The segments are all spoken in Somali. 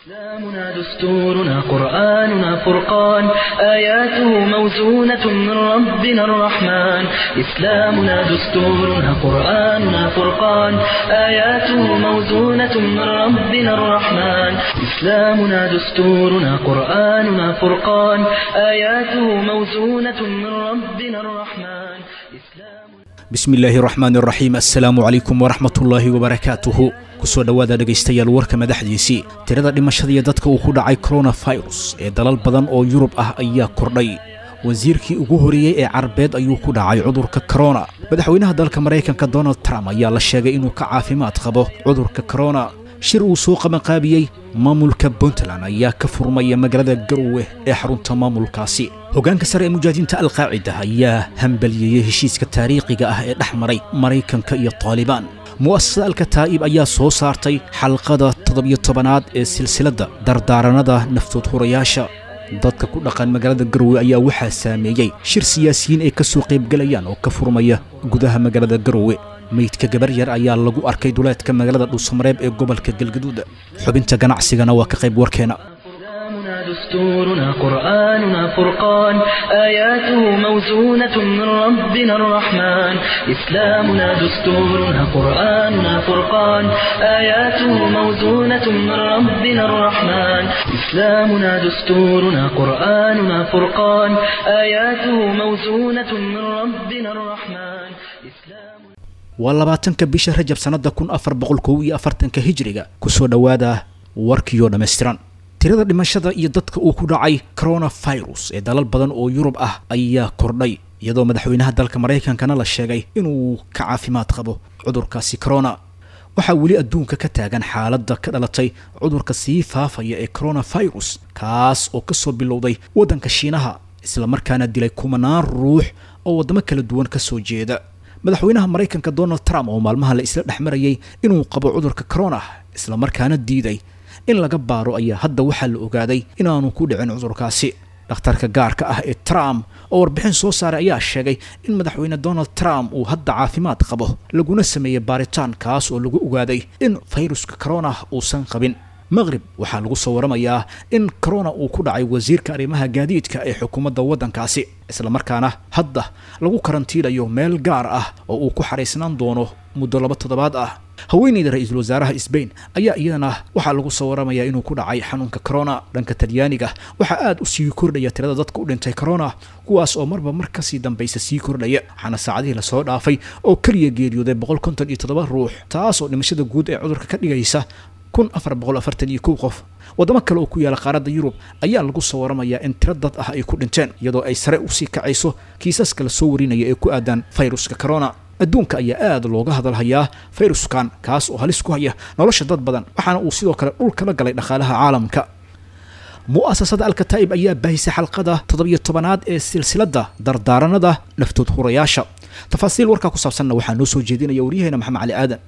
إسلامنا دستورنا قرآننا فرقان آياته موزونة من ربنا الرحمن إسلامنا دستورنا قرآننا فرقان آياته موزونة من ربنا الرحمن إسلامنا دستورنا قرآننا فرقان آياته موزونة من ربنا الرحمن إسلام bismi illaahi raxmaan raxiim assalaamu calaykum waraxmatullaahi wabarakaatuhu kusoo dhowaada dhegaystayaal warka madaxdiisii tirada dhimashada iyo dadka uu ku dhacay koronafirus ee dalal badan oo yurub ah ayaa kordhay wasiirkii ugu horeeyey ee carabeed ayuu ku dhacay cudurka korona madaxweynaha dalka maraykanka donald trump ayaa la sheegay inuu ka caafimaad qabo cudurka korona shir uu soo qabanqaabiyey maamulka puntland ayaa ka furmaya magaalada garowe ee xarunta maamulkaasi hoggaanka sare ee mujaahidiinta alqaacida ayaa hambaliyeeyey heshiiska taariikhiga ah ee dhex maray maraykanka iyo taalibaan mu'asasada alkataa'ib ayaa soo saartay xalqada toddobiyo tobanaad ee silsiladda dardaaranada naftood hurayaasha dadka ku dhaqan magaalada garowe ayaa waxaa saameeyey shir siyaasiyiin ay ka soo qaybgelayaan oo ka furmaya gudaha magaalada garowe meydka gabar yar ayaa lagu arkay duleedka magaalada dhuusamareeb ee gobolka galgaduud xubinta ganacsigana waa ka qayb warkeena إسلامنا دستورنا قرآننا فرقان آياته موزونة من ربنا الرحمن إسلامنا دستورنا قرآننا فرقان آياته موزونة من ربنا الرحمن إسلامنا دستورنا قرآننا فرقان آياته موزونة من ربنا الرحمن إسلام waa labaatanka bisha rajab sannada kun afar boqol kow iyo afartanka hijriga kusoo dhowaada warkiyo dhammaystiran tirada dhimashada iyo dadka uu ku dhacay coronafirus ee dalal badan oo yurub ah ayaa kordhay iyadoo madaxweynaha dalka maraykankana la sheegay inuu ka caafimaad qabo cudurkaasi corona waxaa weli adduunka ka taagan xaaladda ka dhalatay cudurka sii faafaya ee coronafirus kaas oo kasoo bilowday waddanka shiinaha islamarkaana dilay kumanaan ruux oo waddamo kala duwan kasoo jeeda madaxweynaha maraykanka donald trump oo maalmaha la isla dhex marayay inuu qabo cudurka corona islamarkaana diiday in laga baaro ayaa hadda waxaa la ogaaday inaanu ku dhicin cudurkaasi dhakhtarka gaarka ah ee trump oo warbixin soo saaray ayaa sheegay in madaxweyne donald trump uu hadda caafimaad qabo laguna sameeyey baaritaan kaas oo lagu ogaaday in fayruska corona uusan qabin maqrib waxaa lagu soo waramayaa in corona uu ku dhacay wasiirka arrimaha gaadiidka ee xukuumadda waddankaasi islamarkaana hadda lagu karantiinayo meel gaar ah oo uu ku xaraysnaan doono muddo laba toddobaad ah haweeneyda ra-iisul wasaaraha sbain ayaa iyadana waxaa lagu soo waramayaa inuu ku dhacay xanuunka corona dhanka talyaaniga waxaa aada u sii kordhaya tirada dadka u dhintay corona kuwaas oo marba mar kasii dambaysa sii kordhaya waxaana saacadihii lasoo dhaafay oo keliya geeriyooday boqol konton iyo toddoba ruux taas oo dhimashada guud ee cudurka ka dhigaysa kun afar boqol afartan iyo kow qof waddamo kale oo ku yaala qaaradda yurub ayaa lagu soo waramayaa in tiro dad ah ay ku dhinteen iyadoo ay sare usii kacayso kiisaska la soo warinaya ee ku aadan fayruska corona adduunka ayaa aada looga hadalhayaa fayruskan kaas oo halis ku haya nolosha dad badan waxaana uu sidoo kale dhul kala galay dhaqaalaha caalamka mu'asasada alkataa'ib ayaa baahisay xalqada toddobiyo tobanaad ee silsiladda dardaaranada naftood hurayaasha tafaasiil warkaa ku saabsanna waxaa noo soo jeedinaya waryaheena maxamed cali aadan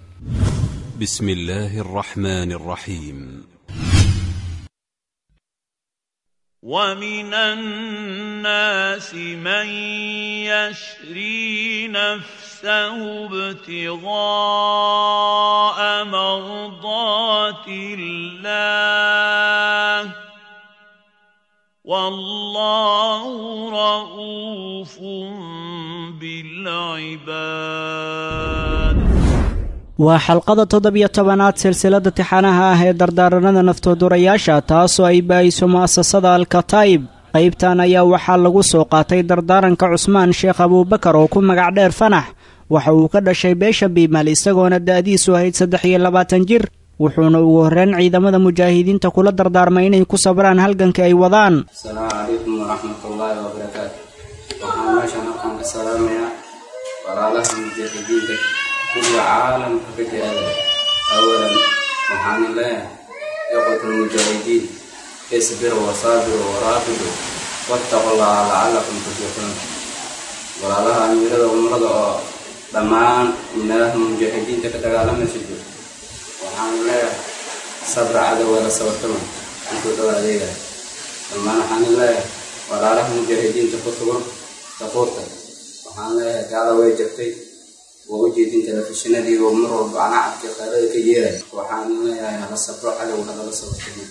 بسم الله الرحمن الرحيم ومن الناس من يشري نفسه ابتغاء مرضات الله والله رؤوف بالعباد waa xalqada toddobiyo tobanaad silsiladda tixanaha ah ee dardaaranada naftoodurayaasha taasoo ay baahiso mu'asasada alkataa'ib qaybtan ayaa waxaa lagu soo qaatay dardaaranka cusmaan sheekh abuubakar oo ku magac dheer fanax waxa uu ka dhashay beesha biimal isagoona da'diisu ahayd saddex iyo labaatan jir wuxuuna ugu horreyn ciidamada mujaahidiinta kula dardaarmay inay ku sabraan halganka ay wadaan asalaamu calaykum waraxmatullaahi wabarakaatu waxaan meeshan halkan ka salaamayaa walaalaha mujaahidiinta kuwa caalamka ka jiraada awalan waxaan leeyahay ikhwat almujaahidiin isbiru wasaabiru waraabidu wattaqu llaha lacalakum tuflixuun walaalaha amiirada umrada oo dhammaan meelaha mujaahidiinta ka dagaalamaysa jiro waxaan leeyahay sabra cadowada sabartama intuu dhow adeegaya dhammaan waxaan leeyahay walaalaha mujaahidiinta ku sugan saquurta waxaan leeyahay gaada way jirtay waa u jeedin telefishinadii oo mar walba anacadka qaarada ka yeeray waxaan leeyahay hala sabro cadow halala sabartamo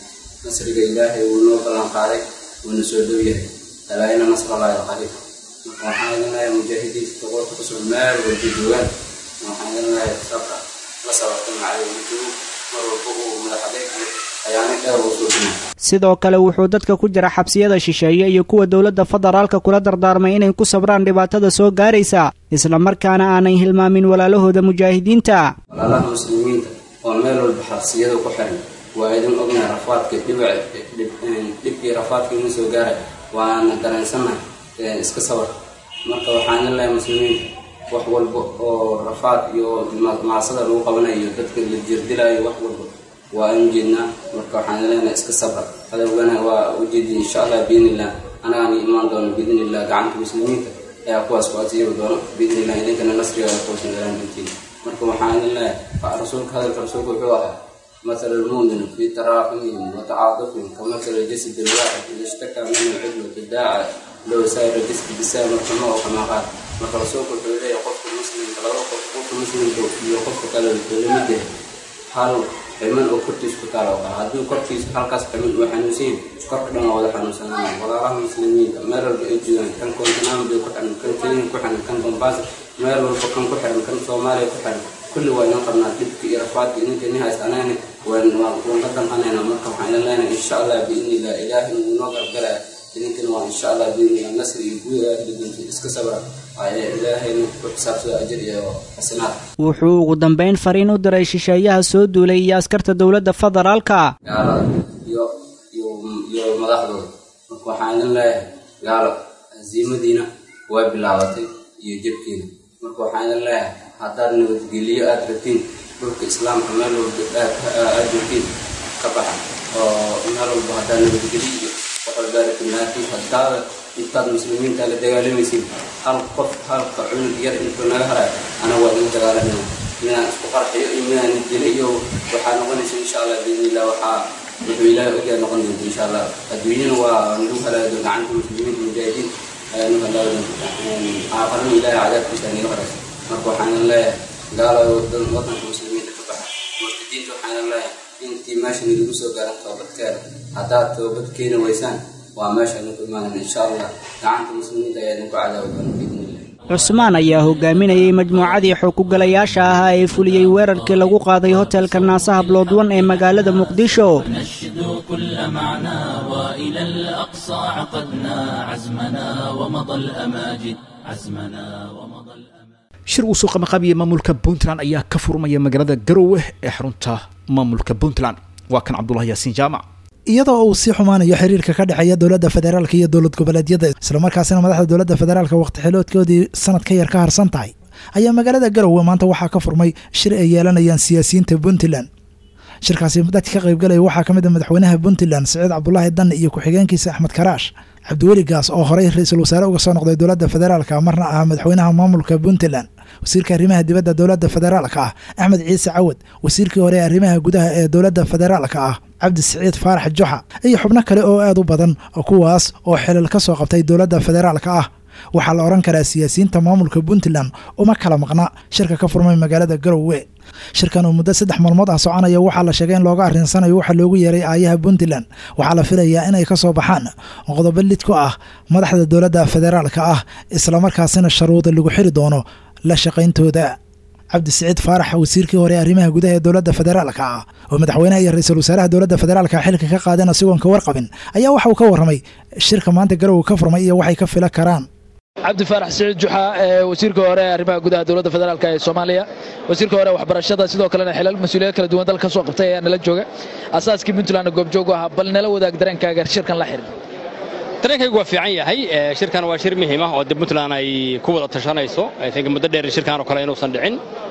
nasriga ilaahay wuu noo ballan qaaday wuuna soo dhow yahay alaa ina nasrallahi alqariib marka waxaan idin leeyahay mujaahidiinta toqorka kusoo meel walba joogaan waxaan idin leeyahay sabra la sabarta macalimiintu mar walba uu madaxadeeg iyo ayaana dheer uu soo dhimay sidoo kale wuxuu dadka ku jira xabsiyada shisheeye iyo kuwa dowladda federaalka kula dardaarmay inay ku sabraan dhibaatada soo gaaraysa islamarkaana aanay hilmaamin walaalahooda mujaahidiinta walaalaha muslimiinta oo meel walba xabsiyada ku xiran waa idin ognahay rafaadka dhibac dhibkii rafaadka idin soo gaaray waana dareensannahay iska sabar marka waxaan idin leeyahay muslimiinta wax walba oo rafaad iyo macsada lagu qabanayo dadka la jirdilayo wax walba waa aan ujeednaa marka waxaan idin leenahay iska sabra adawgana waa ujeediya insha allah biidnillah anagaan imaan doono biidnillah gacanta muslimiinta ayaa kuwaas ku asiibi doono biidnillah idinkana nasriga ay kuwasan galaan dintiin marka waxaan idin leeyahay rasuulka hadalka rasuulka wuxuu ahaa مثل المؤمن في تراحمهم وتعاطفهم كمثل الجسد الواحد إذا اشتكى منه عضو تداعى لو سائر الجسد بسام الحمى كما قال marka rasuulku wuxuu leeyahay qofka muslimka laba qof qofka muslimka iyo qofka kale lamid yahay hal ximan oo kortiisa ku taala oo kale hadduu kortiisa halkaas ximan uu xanuunsan korka dhan waa wada xanuunsanaya walaalaha muslimiinta meel walba ay joogaan kan koontinambe ku xiran kan kenya ku xiran kan bombaas meel walba kan ku xiran kan soomaaliya ku xiran kulli waa inoo qabnaa dhibka iyo rafaadka idinka ni haysanayna waan waan ka damqanayna marka waxaan idin leenahay insha allah biidnillah ilaahay wuu noo gargaraya idinkana waa insha allah biidnillah nasri iyo guud ilaahay dinta iska sabra ilaahayna ku xisaabsada ajir iyo xasanaad wuxuu ugu dambayn fariin u diray shisheeyaha soo duulay iyo askarta dowladda federaalka gaalada iyo iyo iyo madaxdooda marka waxaan idin leeyahay gaalo hasiimadiina way bilaabatay iyo jabkiina marka waxaan idin leeyahay haddaad nabadgeliyo aada rabtiin dhulka islaamka meel walba aad joogtiin ka baxa oo meel walba haddaad nabadgeliyo iyo wax walba rabtiin laakiin haddaada intaad muslimiinta la dagaalamaysiin hal qof halka cunug yar intuu naga harayo ana waa idin dagaalamaya inaan isku qarxiyo iyo inaan dilo iyo waxaa noqonaysa insha allah biidnillah waxaa wuxuu ilaahay ogyaa noqon doonta insha allah adduunyana waa nagu halaado gacanta muslimiinta mujaahidiin ayaa nagu halaado aafarana ilaahay cadaabkiisa naga horaysa marka waxaan idin leeyahay gaalo wadanka muslimiinta ka baxa murtadiinta waxaan idin leeyahay intii meeshan idigu soo gaaran toobadkeeda haddaad toobad keeni waysaan waa meesha idinku imaanan insha allah gacanta muslimiinta ayaa idinku cadaabi doona biidnillah cusmaan ayaa hogaaminayay majmuucadii xogugalayaasha ahaa ee fuliyey weerarkii lagu qaaday hotelka naasaha bloodwan ee magaalada muqdisho نشدو كل معنا وإلى الأقصى عقدنا عزمنا ومضى الأماجد عزمنا ومضى الأماجد shir uu soo qabaqaabiyey maamulka puntland ayaa ka furmaya magaalada garowe ee xarunta maamulka puntland waa kan cabdulahi yaasiin jaamac iyadoo uu sii xumaanayo xiriirka ka dhexeeya dowladda federaalka iyo dowlad goboleedyada islamarkaasina madaxda dowladda federaalka waqti xiloodkoodii sanad ka yar ka harsan tahay ayaa magaalada garowe maanta waxaa ka furmay shir ay yeelanayaan siyaasiyiinta puntland shirkaasi dadka ka qaybgalaya waxaa ka mid a madaxweynaha puntland siciid cabdulaahi danne iyo ku-xigeenkiisa axmed karaash cabdiweli gaas oo horey ra-iisul wasaare uga soo noqday dowladda federaalka marna ahaa madaxweynaha maamulka puntland wasiirka arrimaha dibadda dowladda federaalka ah axmed ciise cawad wasiirkii hore ee arrimaha gudaha ee dowladda federaalka ah cabdi siciid faarax joxa iyo xubno kale oo aad u badan kuwaas oo xilal ka soo qabtay dowladda federaalka ah waxaa la odhan karaa siyaasiyiinta maamulka puntland uma kala maqna shirka ka furmay magaalada garowe shirkan oo muddo saddex maalmood ah soconaya waxaa la sheegay in looga arrinsanayo waxaa loogu yeeray aayaha puntland waxaa la filayaa inay ka soo baxaan qodobo lid ku ah madaxda dowladda federaalka ah islamarkaasina sharuuda lagu xiri doono la shaqayntooda cabdi siciid faarax wasiirkii hore arrimaha gudaha ee dowladda federaalka ah oo madaxweynaha iyo ra-iisul wasaaraha dowladda federaalka xilka ka qaadeen asigoon ka warqabin ayaa waxa uu ka warramay shirka maanta garowe ka furmay iyo waxay ka fila karaan cabdi faarax siciid juxa ee wasiirka hore ee arrimaha gudaha dowladda federaalk ee soomaaliya wasiirka hore waxbarashada sidoo kalena xilal mas-uuliyad kala duwan dalka ka soo qabtay ayaa nala jooga asaaskii puntlandna goobjoog u ahaa bal nala wadaag dareenkaaga shirkan la xirin dareenkaygu waa fiican yahay shirkan waa shir muhiim ah oo de puntland ay ku wada tashanayso think muddo dheer shirkan oo kale inuusan dhicin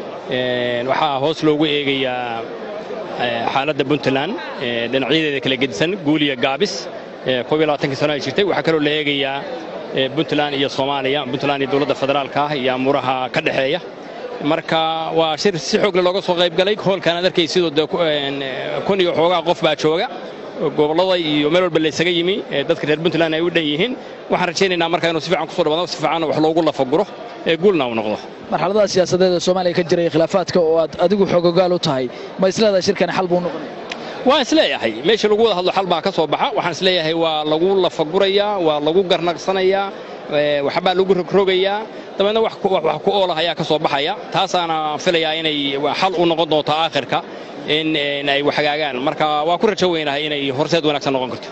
waxaa hoos loogu eegayaa xaaladda puntland dhinacyadeeda kala gedisan guul iyo gaabis koob iyo labaatankii sano ay jirtay waxaa kaloo la eegayaa puntland iyo soomaaliya puntland iyo dowladda federaalka ah iyo amuuraha ka dhexeeya marka waa shir si xoogle looga soo qayb galay hoolkan aad arkay sidoo de kun iyo xoogaa qof baa jooga gobollada iyo meel walba laysaga yimi dadka reer puntland ay u dhan yihiin waxaan rajaynaynaa marka inuu si fiican kusoo dhawaado si fiican wax loogu lafaguro ee guulna uu noqdo marxaladaha siyaasadeed ee soomaaliya ka jiray khilaafaadka oo aad adigu xoogogaal u tahay ma isleedahay shirkani xal buu noqonaya waan isleeyahay meesha lagu wada hadlo xal baa ka soo baxa waxaan isleeyahay waa lagu lafagurayaa waa lagu garnaqsanayaa waxbaa lagu rogrogayaa dabeedna wax ku oolah ayaa ka soo baxaya taasaana filayaa inay xal u noqon doonto aakhirka in ay waxhagaagaan marka waa ku rajo weynahay inay horseed wanaagsan noqon karto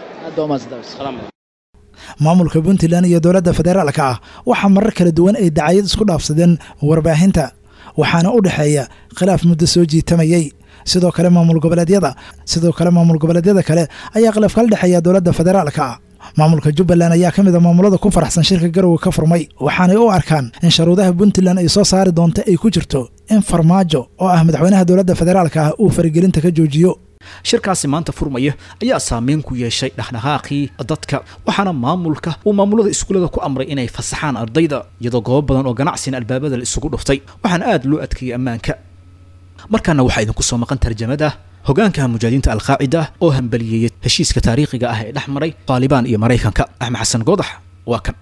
maamulka puntland iyo dowladda federaalka ah waxaa marar kala duwan ay dacayad isku dhaafsadeen warbaahinta waxaana u dhexeeya khilaaf muddo soo jiitamayey sidoo kale maamul goboleedyada sidoo kale maamul goboleedyada kale ayaa khilaaf kala dhexeeya dowladda federaalka ah maamulka jubbaland ayaa ka mid a maamulada ku faraxsan shirka garowe ka furmay waxaanay u arkaan in sharuudaha puntland ay soo saari doonto ay ku jirto in farmaajo oo ah madaxweynaha dowladda federaalka ah uu faragelinta ka joojiyo shirkaasi maanta furmaya ayaa saameyn ku yeeshay dhaqdhaqaaqii dadka waxaana maamulka uu maamulada iskuullada ku amray inay fasaxaan ardayda iyadoo goobo badan oo ganacsina albaabada la isugu dhuftay waxaana aada loo adkeeyey ammaanka markaana waxaa idinku soo maqan tarjamada hogaanka mujaahidiinta alqaacida oo hambaliyeeyey heshiiska taariikhiga ah ee dhex maray taalibaan iyo maraykanka axmed xasan goodax waa kan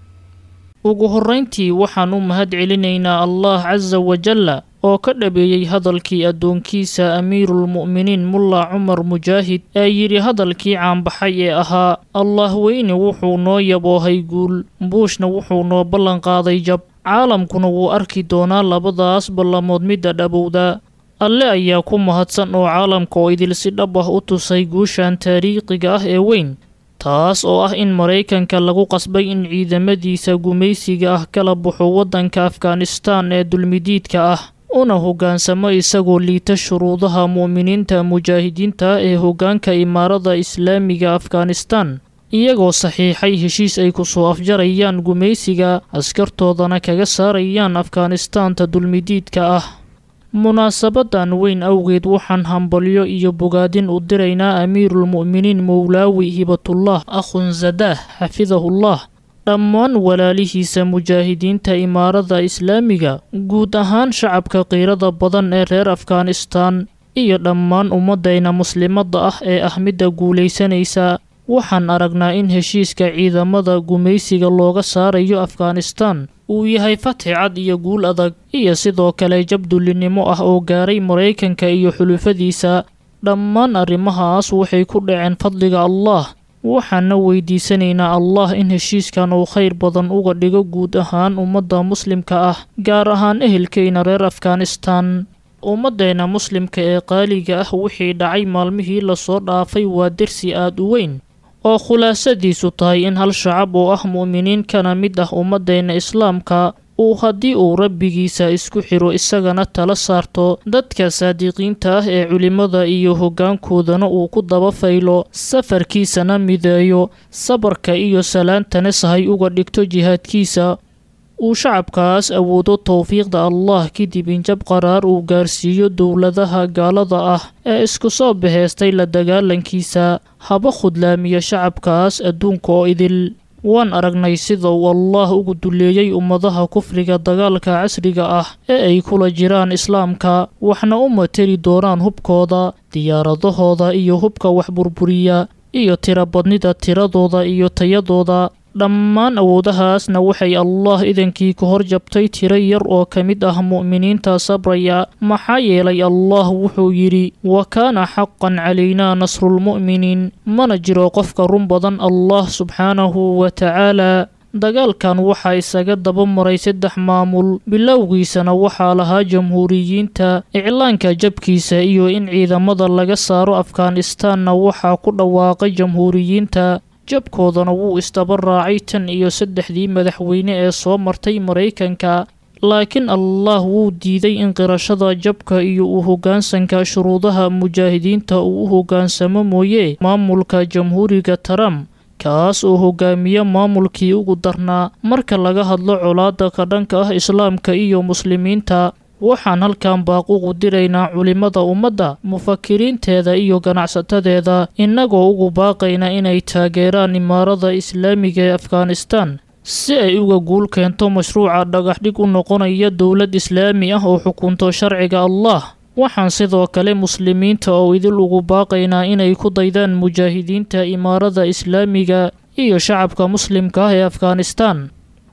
ugu horrayntii waxaan u mahad celinaynaa allah casa wajalla oo ka dhabeeyey hadalkii addoonkiisa amiiruulmu'miniin mulla cumar mujaahid ee yidhi hadalkii caanbaxay ee ahaa allah weyne wuxuu noo yaboohay guul buushna wuxuu noo ballanqaaday jab caalamkuna wuu arki doonaa labadaas ballamood midda dhabowda alle ayaa ku mahadsan oo caalamka oo idil si dhab ah u tusay guushan taariikhiga ah ee weyn taas oo ah in maraykanka lagu qasbay in ciidamadiisa gumaysiga ah kala baxo waddanka afghanistaan ee dulmidiidka ah una hoggaansamo isagoo liita shuruudaha mu'miniinta mujaahidiinta ee hoggaanka imaarada islaamiga afghanistaan iyagoo saxiixay heshiis ay ku soo afjarayaan gumaysiga askartoodana kaga saarayaan afghanistaanta dulmidiidka ah munaasabadan weyn awgeed waxaan hambalyo iyo bogaadin u diraynaa amiiruulmu'miniin mowlaawi hibatullah akhunzadaah xafidahullah dhammaan walaalihiisa mujaahidiinta imaarada islaamiga guud ahaan shacabka qiirada badan ee reer afghanistaan iyo dhammaan ummadayna muslimadda ah ee ah midda guulaysanaysa waxaan aragnaa in heshiiska ciidamada gumaysiga looga saarayo afghanistaan uu yahay fatxi cad iyo guul adag iyo sidoo kale jabdullinimo ah oo gaaray maraykanka iyo xulufadiisa dhammaan arrimahaas waxay ku dhaceen fadliga allah waxaana weydiisanaynaa allah in heshiiskan uu khayr badan uga dhigo guud ahaan ummadda muslimka ah gaar ahaan ehelkayna reer afghanistaan ummaddeena muslimka ee qaaliga ah wixii dhacay maalmihii lasoo dhaafay waa dersi aad u weyn oo khulaasadiisu tahay in hal shacab oo ah mu'miniin kana mid ah ummaddeena islaamka uu haddii uu rabbigiisa isku xiro isagana tala saarto dadka saadiqiinta ah ee culimmada iyo hoggaankoodana uu ku daba faylo safarkiisana mideeyo sabarka iyo salaantana sahay uga dhigto jihaadkiisa uu shacabkaas awoodo towfiiqda allah kadib in jab qaraar uu gaarsiiyo dowladaha gaalada ah ee isku soo baheystay la dagaalankiisa haba khudlaamiya shacabkaas adduunka oo idil waan aragnay sida uu allah ugu duleeyey ummadaha kufriga dagaalka casriga ah ee ay kula jiraan islaamka waxna u materi doonaan hubkooda diyaaradahooda iyo hubka wax burburiya iyo tirabadnida tiradooda iyo tayadooda dhammaan awoodahaasna waxay allah idankii ka hor jabtay tiro yar oo ka mid ah mu'miniinta sabraya maxaa yeelay allah wuxuu yidhi wa kaana xaqan calaynaa nasrulmu'miniin mana jiro qofka run badan allah subxaanahu wa tacaala dagaalkan waxaa isaga daba maray saddex maamul bilowgiisana waxaa lahaa jamhuuriyiinta iclaanka jabkiisa iyo in ciidamada laga saaro afghanistaanna waxaa ku dhawaaqay jamhuuriyiinta jabkoodana wuu isdaba raacay tan iyo saddexdii madaxweyne ee soo martay maraykanka laakiin allah wuu diiday in qirashada jabka iyo u hoggaansanka shuruudaha mujaahidiinta uu u hoggaansamo mooye maamulka jamhuuriga trump kaas oo hogaamiya maamulkii ugu darnaa marka laga hadlo colaada ka dhanka ah islaamka iyo muslimiinta waxaan halkan baaququ diraynaa culimmada ummadda mufakiriinteeda iyo ganacsatadeeda innagoo ugu baaqayna inay taageeraan imaarada islaamiga ee afghanistan si ay uga guul keento mashruuca dhagaxdhig u noqonaya dowlad islaami ah oo xukunto sharciga allah waxaan sidoo kale muslimiinta oo idil ugu baaqaynaa inay ku daydaan mujaahidiinta imaarada islaamiga iyo shacabka muslimka ah ee afghanistan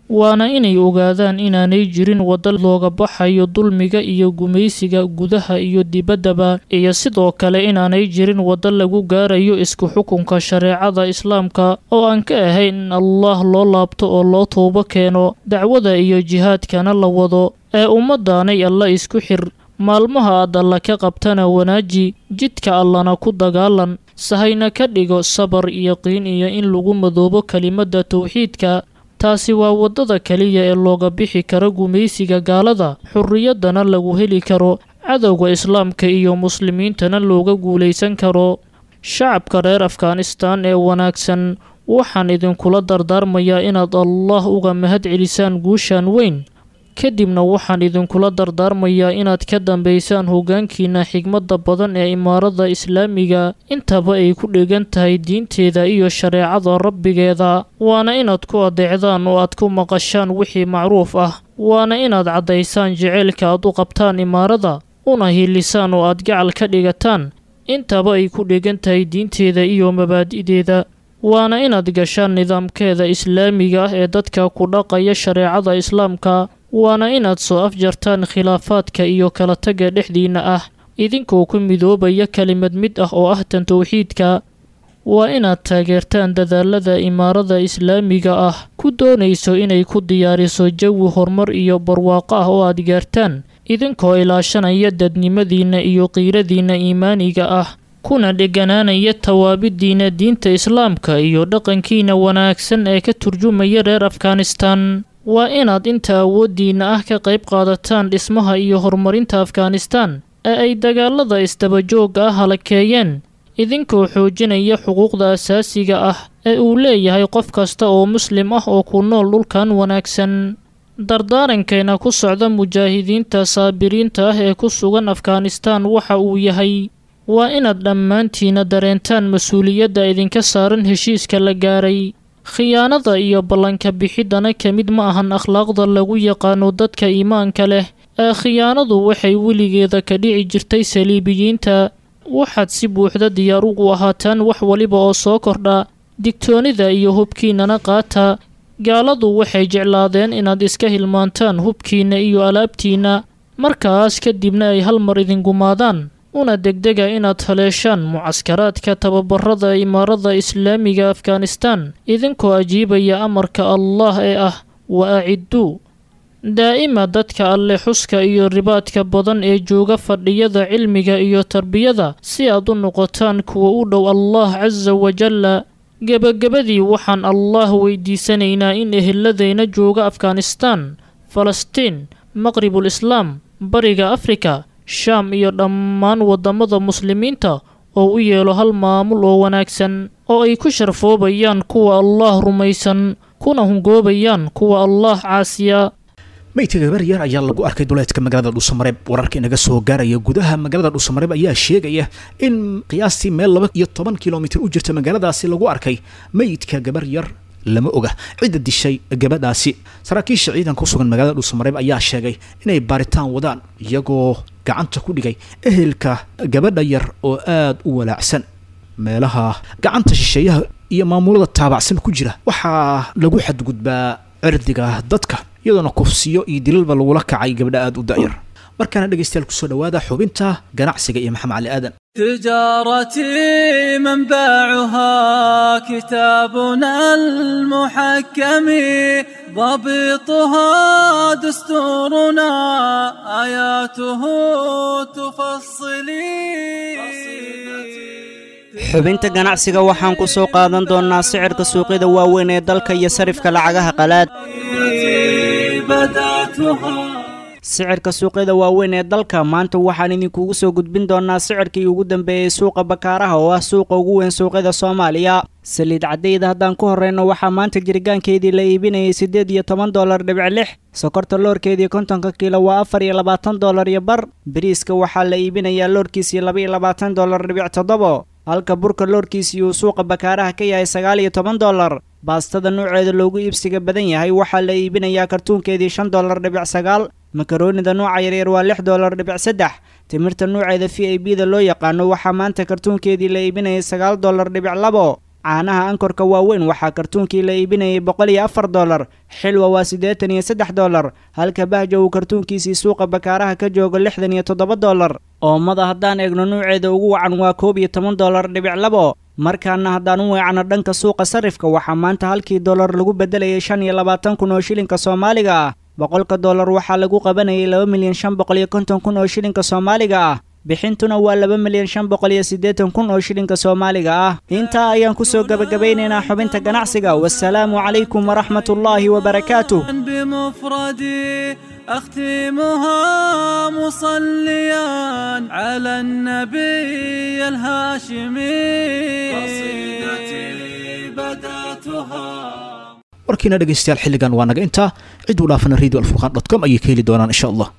waana inay ogaadaan inaanay jirin waddo looga baxayo dulmiga iyo gumaysiga gudaha iyo dibaddaba iyo sidoo kale inaanay jirin waddo lagu gaarayo isku xukunka shareecada islaamka oo aan ka ahayn in allah loo laabto oo loo toobo keeno dacwada iyo jihaadkana la wado ee ummaddaanay alla isku xir maalmaha aad alla ka qabtana wanaaji jidka allana ku dagaalan sahayna ka dhigo sabar iyo qiin iyo in lagu madoobo kelimadda tawxiidka taasi waa waddada keliya ee looga bixi karo gumaysiga gaalada xurriyaddana lagu heli karo cadowga islaamka iyo muslimiintana looga guulaysan karo shacabka reer afghanistan ee wanaagsan waxaan idinkula dardaarmayaa inaad allah uga mahad celisaan guushan weyn kadibna waxaan idinkula dardaarmayaa inaad ka dambaysaan hoggaankiina xigmadda badan ee imaarada islaamiga intaba ay ku dhegan tahay diinteeda iyo shareecada rabbigeeda waana inaad ku adeecdaan oo aad ku maqashaan wixii macruuf ah waana inaad caddaysaan jeceylka aad u qabtaan imaarada una hiilisaan oo aad gacal ka dhigataan intaba ay ku dhegan tahay diinteeda iyo mabaadi'deeda waana inaad gashaan nidaamkeeda islaamiga ah ee dadka ku dhaqaya shareecada islaamka waana inaad soo afjartaan khilaafaadka iyo kala tagga dhexdiinna ah idinkoo ku midoobaya kelimad mid ah oo ah tan towxiidka waa inaad taageertaan dadaalada imaarada islaamiga ah ku doonayso inay ku diyaariso jawi horumar iyo barwaaqo ah oo aad gaartaan idinkoo ilaashanaya dadnimadiinna iyo qiiradiinna iimaaniga ah kuna dheganaanaya tawaabidiinna diinta islaamka iyo dhaqankiina wanaagsan ee ka turjumaya reer afghanistan waa inaad inta awooddiinna ah ka qayb qaadataan dhismaha iyo horumarinta afghanistan ee ay dagaalada isdabajoogga ah halakeeyeen idinkoo xoojinaya xuquuqda asaasiga ah ee uu leeyahay qof kasta oo muslim ah oo ku nool dhulkan wanaagsan dardaarankeena ku socda mujaahidiinta saabiriinta ah ee ku sugan afghanistan waxa uu yahay waa inaad dhammaantiina dareentaan mas-uuliyadda idinka saaran heshiiska la gaaray khiyaanada iyo ballanka bixiddana ka mid ma ahan akhlaaqda lagu yaqaano dadka iimaanka leh ee khiyaanadu waxay weligeeda ka dhici jirtay saliibiyiinta waxaad si buuxda diyaar ugu ahaataan wax waliba oo soo kordha digtoonida iyo hubkiinnana qaata gaaladu waxay jeclaadeen inaad iska hilmaantaan hubkiinna iyo alaabtiinna markaas kadibna ay hal mar idingumaadaan una degdega inaad haleeshaan mucaskaraadka tababarada imaarada islaamiga afghanistan idinkoo ajiibaya amarka allah ee ah wa acidduu daa'ima dadka alle xuska iyo ribaadka badan ee jooga fadhiyada cilmiga iyo tarbiyada si aad u noqotaan kuwa u dhow allah casa wajalla gebagabadii waxaan allah weydiisanaynaa in eheladayna jooga afghanistan falastiin maqribul islaam bariga afrika shaam iyo dhammaan waddamada muslimiinta oo u yeelo hal maamul oo wanaagsan oo ay ku sharfoobayaan kuwa allah rumaysan kuna hungoobayaan kuwa allah caasiya meydka gabar yar ayaa lagu arkay duleedka magaalada dhuusamareeb wararka inaga soo gaaraya gudaha magaalada dhuusamareeb ayaa sheegaya in qiyaastii meel laba iyo toban kilomitir u jirta magaaladaasi lagu arkay meydka gabar yar lama oga cidda dishay gabadhaasi saraakiisha ciidanka ku sugan magaalada dhuusamareeb ayaa sheegay inay baaritaan wadaan iyagoo gacanta ku dhigay ehelka gabadha yar oo aada u walaacsan meelaha gacanta shisheeyaha iyo maamulada taabacsan ku jira waxaa lagu xadgudbaa cirdiga dadka iyadoona kufsiyo iyo dilalba lagula kacay gabdha aada u da'yar markaana dhegaystayaal kusoo dhawaada xubinta ganacsiga iyo maxamed cali aadan تجارتي منبعها كتابنا المحكم ضبطها دستورنا آياته تفصلي xubinta ganacsiga waxaan ku soo qaadan doonnaa sicirka suuqyada waaweyn ee dalka iyo sarifka lacagaha qalaad sicirka suuqyada waaweyn ee dalka maanta waxaan idinkugu soo gudbin doonnaa sicirkii ugu dambeeyey suuqa bakaaraha oo ah suuqa ugu weyn suuqyada soomaaliya saliid caddayda haddaan ku horreyno waxaa maanta jirgaankeedii la iibinayay siddeed iyo toban dollar dhibic lix sokorta loorkeedii kontonka kiilo waa afar iyo labaatan dollar iyo bar bariiska waxaa la iibinayaa loorkiisii laba iyo labaatan dollar dhibic toddobo halka burka loorkiisii uu suuqa bakaaraha ka yahay sagaal iyo toban dollar baastada nuuceeda loogu iibsiga badan yahay waxaa la iibinayaa kartuunkeedii shan dollar dhibic sagaal makaroonida nuuca yaryar waa lix dollar dhibic saddex timirta nuuceeda v i b da loo yaqaano waxaa maanta kartuunkeedii la iibinayay sagaal dollar dhibic labo caanaha ankorka waaweyn waxaa kartuunkii la iibinayay boqol iyo afar dollar xilwa waa siddeetan iyo saddex dollar halka bahja uu kartuunkiisii suuqa bakaaraha ka joogo lixdan iyo toddoba dollar oomada haddaan eegno nuuceeda ugu wacan waa koob iyo toban dollar dhibic labo markaana haddaan u weecno dhanka suuqa sarifka waxaa maanta halkii dollar lagu beddelayay shan iyo labaatan kun oo shilinka soomaaliga ah boqolka dollar waxaa lagu qabanayay laba milyan shan boqol iyo konton kun oo shilinka soomaaliga ah bixintuna waa laba milyan shan boqol iyo siddeetan kun oo shilinka soomaaliga ah intaa ayaan kusoo gebagabeynaynaa xubinta ganacsiga wasalaamu calaykum waraxmat ullaahi wabarakaatuh بمفردي أختمها مصليا على النبي الهاشمي قصيدتي بدأتها warkiina dhegaystayaal xilligan waa naga intaa cid u dhaafana radio alfurqan dot com ayay ka heli doonaan insha allah